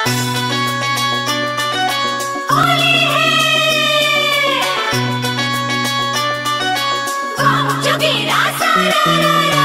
Jogira sararara.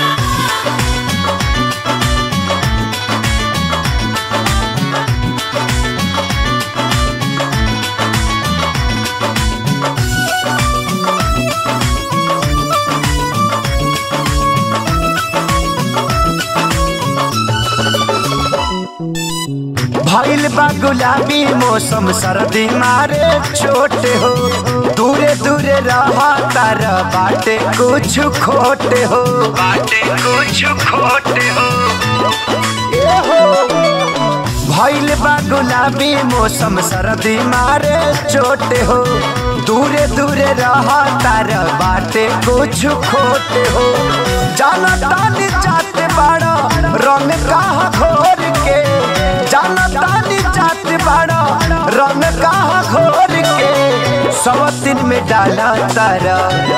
भइल बा गुलाबी मौसम सर्दी मारे छोट हो दूरे दूरे रहा तार बाटे कुछ खोट हो बाटे कुछ खोट हो ए हो भइल बा गुलाबी मौसम सर्दी मारे चोट हो दूरे दूरे रहा तार बाटे कुछ खोट हो जाना तानी जाते बाड़ा रंग कहा घोर के जाना तानी जाते बाड़ा रंग कहा घोर के सवतिन में डाला तारा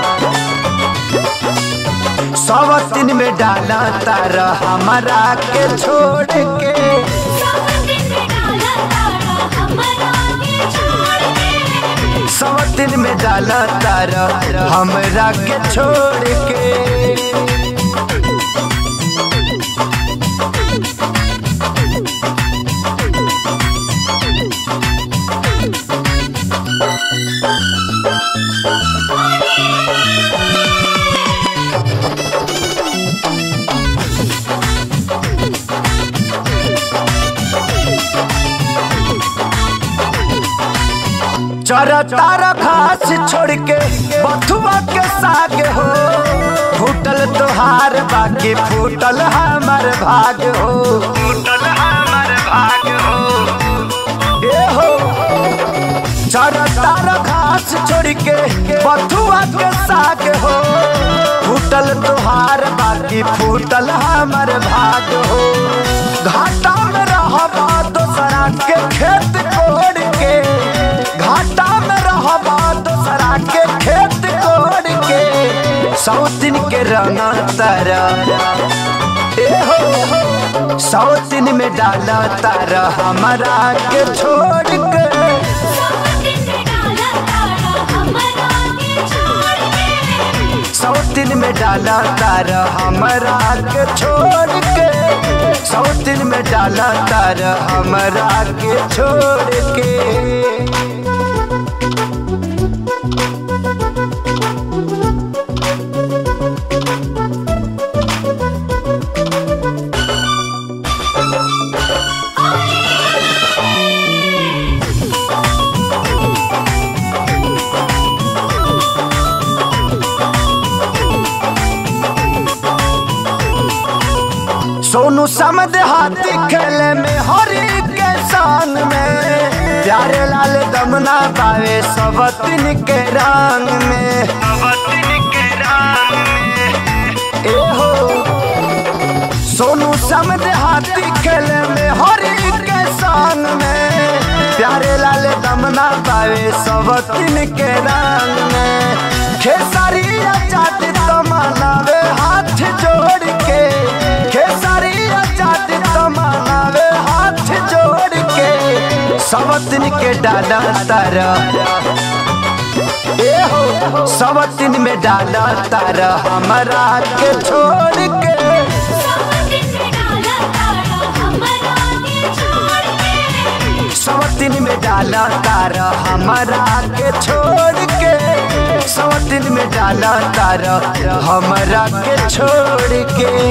सवतिन में डाला तारा हमारा के छोड़ के सावन में डाला तारा हमरा के छोड़ के सवतिन में डाला तारा हमरा के छोड़ के चरा तारा घास छोड़ के बथुआ के साग हो फूटल तोहार बाकी फूटल हमार भाग हो फूटल हमार भाग हो ए हो चरा तारा घास छोड़ के बथुआ के साग हो फूटल तोहार बाकी फूटल हमार भाग हो घाटा में रहबा दोसरा के खेत कोड़ के घाटा में रहबा दोसरा के खेत कोड़ के सौतिन के रंगा तारा ए हो सौतिन में डाला तारा हमारा के छोड़ के सावन में डाला तारा हमरा के छोड़ के सौतिन में डाला तारा हमारा के छोड़ के सौतिन में डाला तारा हमारा के छोड़ के सोनू समद हाथी खेले में हरी के शान में प्यारे लाल दमना पावे सबतिन के रंग में सबतिन के रंग में ए हो सोनू समद हाथी खेले में हरी के शान में प्यारे लाल दमना पावे सबतिन के रंग में खेसारी जाति तमनावे हाथ जोड़ के खेसारी जाति तमनावे हाथ जोड़ के सबतिन के डाला तारा ए हो सबतिन में डाला तारा हमारा के छोड़ के सावन में डाला तारा हमरा के छोड़ के सवतिन में डाला तारा हमारा के छोड़ के सवतिन में डाला तारा हमारा के छोड़ के